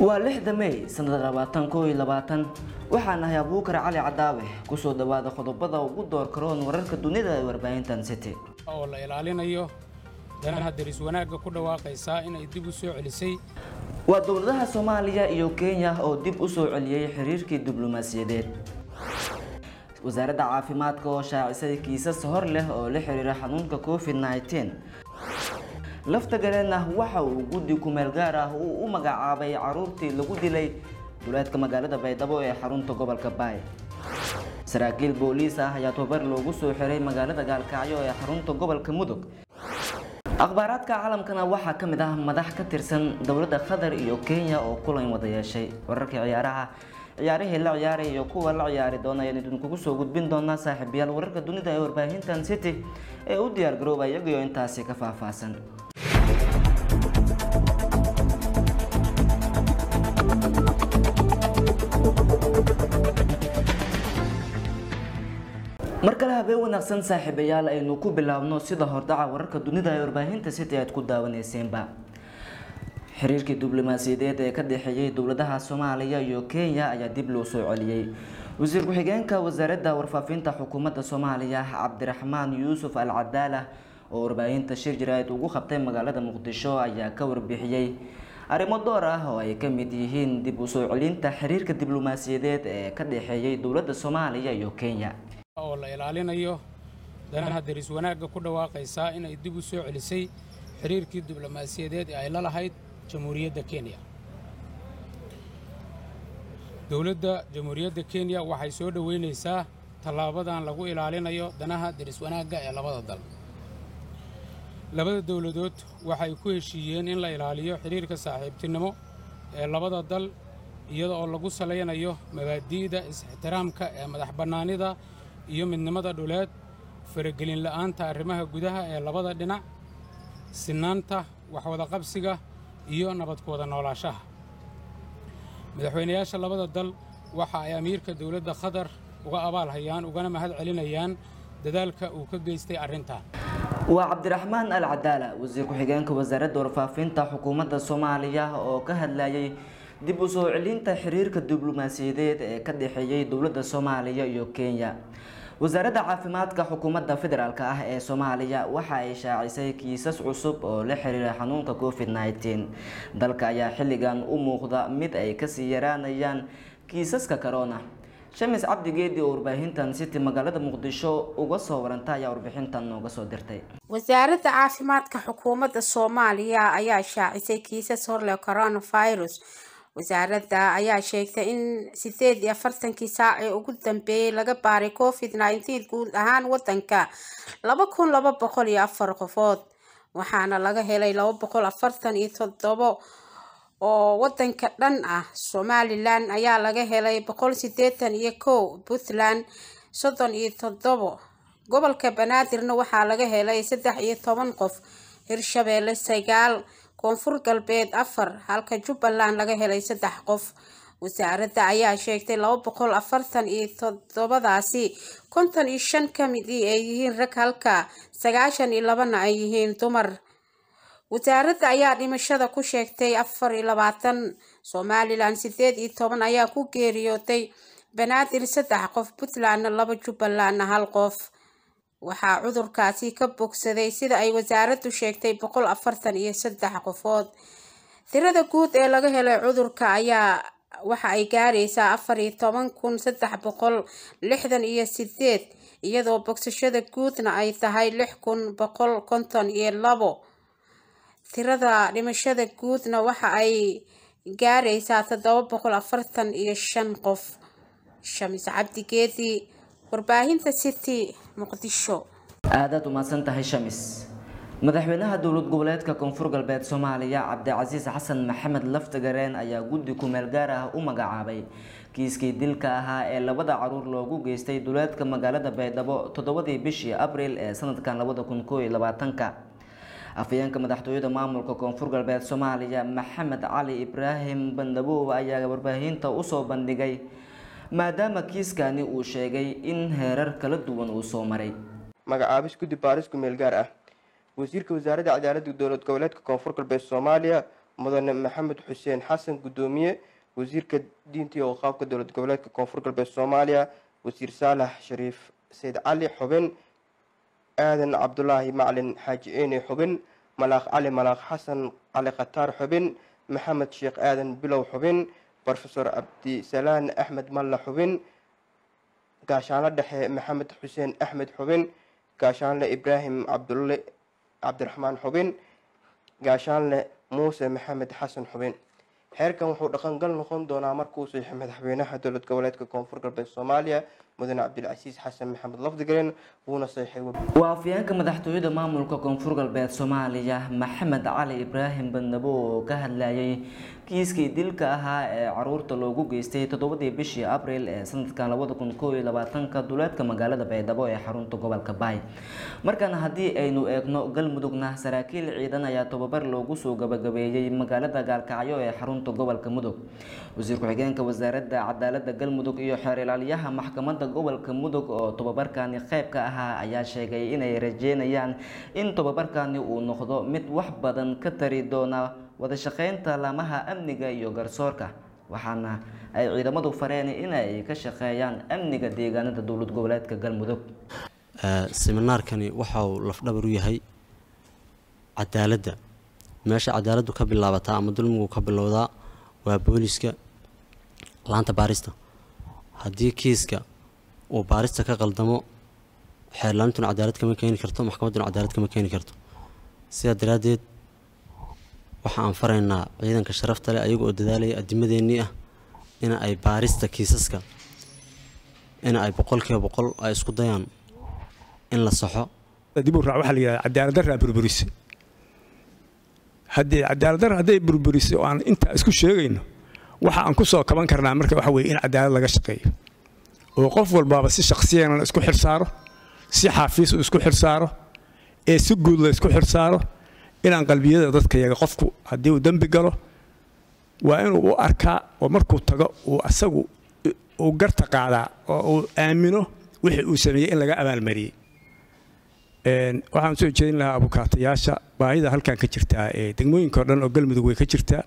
waa lixda may sanada labaatan koo iyo labaatan waxaa nahay abuukar cali cadaawe kusoo dhawaada qodobada ugu door karoon wararka dunida ee warbaahintan city oo la ilaalinayo danaha daris wanaagga ku dhawaaqaysaa inay dib u soo celisay waa dowladaha soomaaliya iyo kenya oo dib u soo celiyey xiriirkii diblomaasiyadeed wasaaradda caafimaadka oo shaacisay kiisas hor leh oo la xiriira xanuunka covid 19 lafta galeenna waxa uu guddi kumeel gaar ah uu u magacaabay caruurtii lagu dilay duleedka magaalada baydhabo ee xarunta gobolka baay saraakiil booliis ah ayaa tababar loogu soo xiray magaalada gaalkacyo ee xarunta gobolka mudug akhbaaraadka caalamkana waxaa ka mid ah madax ka tirsan dowladda qatar iyo kenya oo kulan wada yeeshay wararkii ciyaaraha ciyaarihii la ciyaaray iyo kuwa la ciyaari doona ayaan idinkugu soo gudbin doonaa saaxiibayaal wararka dunida ee warbaahintan city ee u diyaar garooba iyagiyo intaasi ka faahfaahsan mar kale habeen wanaagsan saaxiibayaal aynu ku bilaabno sida hordhaca wararka dunida ee warbaahinta city aad ku daawaneyseenba xiriirkii diblomaasiyadeed ee ka dhexeeyey dowladaha soomaaliya iyo kenya ayaa dib loo soo celiyey wasiir ku-xigeenka wasaaradda warfaafinta xukuumadda soomaaliya cabdiraxmaan yuusuf al cadaala oo warbaahinta shir jaraa'id ugu qabtay magaalada muqdisho ayaa ka warbixiyey arrimo door ah oo ay ka mid yihiin dib u soo celinta xiriirka diblomaasiyadeed ee ka dhexeeyey dowladda soomaaliya iyo kenya oo la ilaalinayo danaha daris wanaagga ku dhawaaqaysaa inay dib u soo celisay xiriirkii diblomaasiyadeed ee ay la lahayd jamhuuriyadda kenya dowladda jamhuuriyadda kenya waxay soo dhoweynaysaa tallaabadan lagu ilaalinayo danaha daris wanaagga ee labada dal labada dowladood waxay ku heshiiyeen in la ilaaliyo xidhiirka saaxiibtinimo ee labada dal iyada oo lagu salaynayo mabaadi'da is-ixtiraamka ee madax bannaanida iyo midnimada dhuleed faragelin la'aanta arrimaha gudaha ee labada dhinac sinaanta waxwadaqabsiga iyo nabadkooda noolaashaha madaxweynayaasha labada dal waxa ay amiirka dowladda qatar uga abaal hayaan ugana mahad celinayaan dadaalka uu ka geystay arrintan waa cabdiraxmaan al cadaala wasiir ku-xigeenka wasaaradda warfaafinta xukuumadda soomaaliya oo ka hadlayay dib u soo celinta xiriirka diblomaasiyadeed ee ka dhexeeyey dowladda soomaaliya iyo kenya wasaaradda caafimaadka xukuumadda federaalk ah ee soomaaliya waxa ay shaacisay kiisas cusub oo la xiriira xanuunka covid 19 dalka ayaa xilligan u muuqda mid ay kasii yaraanayaan kiisaska corona shamis cabdigeedi oo warbaahintan city magaalada muqdisho uga soo waranta ayaa warbixintan nooga soo dirtay wasaaradda caafimaadka xukuumadda soomaaliya ayaa shaacisay kiisas horleh coronavirus wasaaradda ayaa sheegtay in sideed iyo afartankii saac ee ugu dambeeyey laga baaray covid nineteen guud ahaan wadanka laba kun laba boqol iyo afar qofood waxaana laga helay laba boqol afartan iyo toddobo oo wadanka dhan ah somalilan ayaa laga helay boqol sideetan iyo kow puntland soddon iyo toddobo gobolka banaadirna waxaa laga helay saddex iyo toban qof hirshabeelle sagaal koonfur galbeed afar halka jubbaland laga helay saddex qof wasaaradda ayaa sheegtay laba boqol afartan iyo toddobadaasi konton iyo shan ka midii ay yihiin rag halka sagaashan iyo labana ay yihiin dumar wasaaradda ayaa dhimashada ku sheegtay afar iyo labaatan somalilan sideed iyo toban ayaa ku geeriyootay banaadir saddex qof puntlandna laba jubbalandna hal qof waxaa cudurkaasi ka bogsaday sida ay wasaaraddu sheegtay boqol afartan iyo saddex qofood tirada guud ee laga helay cudurka ayaa waxa ay gaaraysaa afar iyo toban kun saddex boqol lixdan iyo sideed iyadoo bogsashada guudna ay tahay lix kun boqol konton iyo labo tirada dhimashada guudna waxa ay gaaraysaa toddoba boqol afartan iyo shan qof shamis cabdigeedi warbaahinta city muqdisho aadaad umahadsan tahay shamis madaxweynaha dowlad goboleedka koonfur galbeed soomaaliya cabdicasiis xasan maxamed laftagareen ayaa guddi kumeel gaar ah u magacaabay kiiskii dilka ahaa ee labada caruur loogu geystay duleedka magaalada baydhabo toddobadii bishii abriil ee sanadkan labada kun koo iyo labaatanka afhayeenka madaxtooyada maamulka koonfur galbeed soomaaliya maxamed cali ibraahim bandhabow ayaa warbaahinta usoo bandhigay maadaama kiiskani uu sheegay in heerar kala duwan uu soo maray magacaabis guddi baaris kumeel gaar ah wasiirka wasaaradda cadaaladda dowlad goboleedka koonfur galbeed soomaaliya mudane maxamed xuseen xasan guddoomiye wasiirka diinta iyo waqaafka dowlad goboleedka koonfur galbeed soomaaliya wasiir saalax shariif sayd cali xubin aadan cabdulaahi macalin xaaji eene xubin malaaq cali malaaq xasan cali khataar xubin maxamed sheekh aadan bilow xubin rofesor cabdisalaan axmed malla xubin gaashaanle dhexe maxamed xuseen axmed xubin gaashaanle ibraahim cabdulle cabdiraxmaan xubin gaashaanle muuse maxamed xasan xubin xeerkan wuxuu dhaqangal noqon doonaa markuu saxiixo madaxweynaha dowlad goboleedka koonfur galbeed soomaaliya mudane cabdilcasiis xasan maxamed lafdigaren wuuna saxiixay waa afyeenka madaxtooyada maamulka koonfur galbeed soomaaliya maxamed cali ibraahim bandabo oo ka hadlayay kiiskii dilka ahaa ee caruurta loogu geystay toddobadii bishii abril ee sanadkan labada kun koo iyo labaatanka duleedka magaalada baydhabo ee xarunta gobolka baay markan haddii aynu eegno galmudugna saraakiil ciidan ayaa tobabar loogu soo gabagabeeyey magaalada gaalkacyo ee xarunta gobolka mudug wasiir ku-xigeenka wasaaradda cadaalada galmudug iyo xeer ilaaliyaha maxkamadda gobolka mudug oo tobabarkani qayb ka ahaa ayaa sheegay inay rajeynayaan in tobabarkani uu noqdo mid wax badan ka tari doona wada shaqeynta laamaha amniga iyo garsoorka waxaana ay ciidamadu fareen inay ka shaqeeyaan amniga deegaanada dowlad goboleedka galmudug seminaarkani waxa uu lafdhabar u yahay cadaaladda meesha cadaaladdu ka bilaabataa ama dulmigu ka bilowdaa waa booliska laanta baarista haddii kiiska uu baarista ka qaldamo xeerlaantuna cadaalad kama keeni karto maxkamadduna cadaalad kama keeni karto sidaa daraaddeed waxa aan faraynaa ciidanka sharafta leh ayaga oo dadaalaya adimadeennii ah in ay baarista kiisaska in ay boqolkiiba boqol ay isku dayaan in la saxo dib u raac waxaa la yidhahda cadaalad darraa burburise haddii cadaalad darra hadday burburisay oo aan intaa isku sheegayno waxa aan ku soo kaban karnaa marka waxa weeye in cadaalad laga shaqeeyo oo qof walbaaba si shakhsiyana isku xilsaaro si xaafiis uu isku xilsaaro ee si guud la isku xilsaaro inaan qalbiyada dadka yaga qofku haddii uu dembi galo waa inuu u arkaa oo markuu tago uu asagu uu garta qaadaa oo uu aamino wixii uu sameeyey in laga abaalmariyey waxaan soo jeedin lahaa abukaatayaasha baahida halkan ka jirtaa ee degmooyinka o dhan oo galmudug way ka jirtaa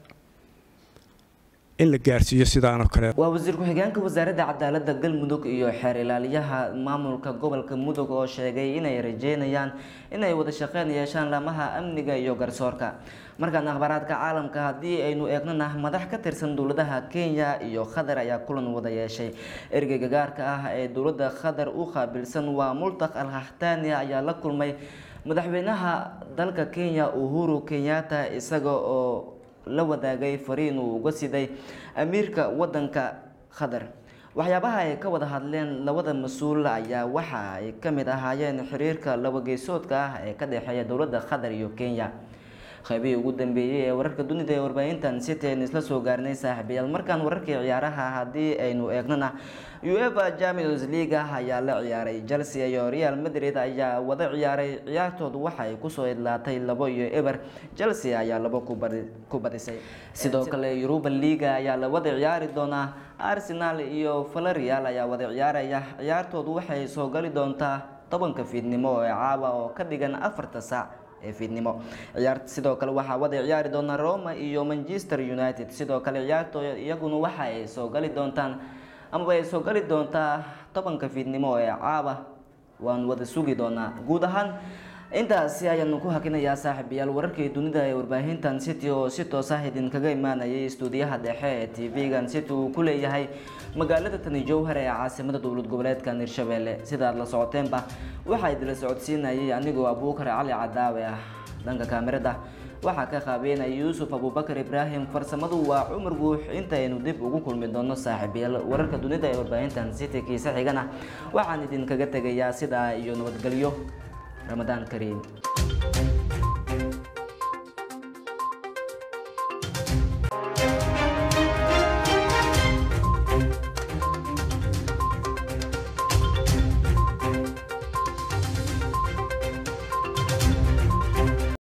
in la gaarsiiyo sidaanoo kale waa wasiir ku-xigeenka wasaaradda cadaalada galmudug iyo xeer ilaaliyaha maamulka gobolka mudug oo sheegay inay rajeynayaan inay wada shaqeyn yeeshaan laamaha amniga iyo garsoorka markaan akhbaaraadka caalamka haddii aynu eegnana madax ka tirsan dowladaha kenya iyo qatar ayaa kulan wada yeeshay ergeyga gaarka ah ee dowladda qatar u qaabilsan waa multaq al haxtaani ayaa la kulmay madaxweynaha dalka kenya uhuru kenyatta isaga oo la wadaagay fariin uu uga siday amiirka wadanka qatar waxyaabaha ay ka wada hadleen labada mas-uul ayaa waxa ay ka mid ahaayeen xiriirka labageysoodka ah ee ka dhexeeya dowladda qatar iyo kenya qaybihii ugu dambeeyey ee wararka dunida ee warbaahintan city aynu isla soo gaarnay saaxiibayaal markaan wararkii ciyaaraha haddii aynu eegnana uefa champions league ayaa la ciyaaray chelsea iyo real madrid ayaa wada ciyaaray ciyaartoodu waxay kusoo idlaatay labo iyo eber chelsea ayaa labo ku badisay sidoo kale europa leaga ayaa la wada ciyaari doonaa arsenal iyo valerial ayaa wada ciyaaraya ciyaartoodu waxay soo gali doontaa tobanka fiidnimo ee caawa oo ka dhigan afarta saac ee fiidnimo ciyaarta sidoo kale waxaa wada ciyaari doona roma iyo manchester united sidoo kale ciyaartooda iyaguna waxa ay soo gali doontaan amaba ay soo gali doontaa tobanka fiidnimo ee caaba waan wada sugi doonaa guud ahaan intaasi ayaanu ku hakinayaa saaxiibayaal wararkii dunida ee warbaahintan city oo si toos ah idinkaga imaanayay stuudiyaha dhexe ee tv-gan city uu ku leeyahay magaalada tani jowhar ee caasimada dowlad goboleedka hirshabelle sidaad la socoteenba waxaa idila socodsiinayay anigoo abuukar cali cadaawe ah dhanka kaamirada waxaa ka qaabeynaya yuusuf abubakar ibraahim farsamadu waa cumar guux intaynu dib ugu kulmi doono saaxiibayaal wararka dunida ee warbaahintan city kiisa xigana waxaan idinkaga tegayaa sidaa iyo nabadgelyo ramadaan kariim